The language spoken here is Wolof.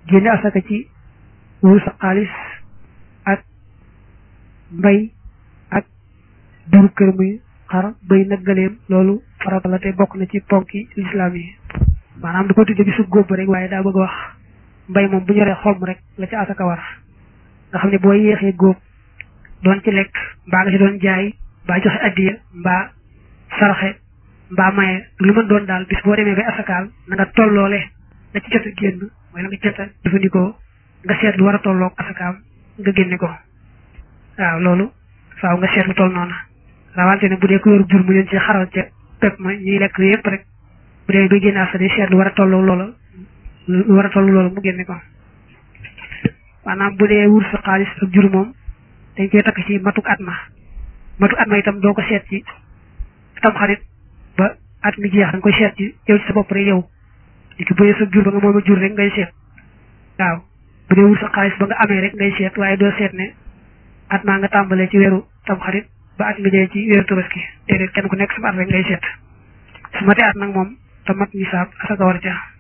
génne asaka ci wurus ak xaalis ak mbay ak jur kër muy xar bay nag gëleem loolu farata la te bokk na ci ponki lislaam yi maanaam du ko tudde bi su góob rek waaye daa bëgg wax mbay moom bu ñoree xolm rek la ci asaka war nga xam ne boo yéexee góob doon ci lekk mbaa nga ci doon jaay mbaa joxe addiya mbaa saraxe mbaa maye lu mën doon daal bis boo demee bay asakaal na nga tolloole la ci jot a génn mooy la nga jot a jëfandikoo nga seet lu war a tolloog asakaam nga génne ko waaw loolu faaw nga seet lu toll noonu rawante ne bu dee ko yor jur mu leen ci xaral ca pepp ma ñuy lekk yépp rek bu dee bay génne asaka seet lu war a tolloog loola lu war a toll loolu mu génne ko maanaam bu dee wur sa xaalis ak jur moom dañ koy takk ci matuk at ma matuk at ma itam doo ko seet ci tam xarit ba at mi jeex da nga koy seet ci yow ci sa bopp rek yow di ko bëyee sa jur ba nga moom a jur rek ngay seet waaw bu dee wur sa xaalis ba nga amee rek ngay seet waaye doo seet ne at maa nga tàmbalee ci weeru tam xarit ba at nga jëlee ci weeru tabaski déedéet kenn ku nekk sama at rek ngay seet su matee at nag moom te mat nisaab asaka war ca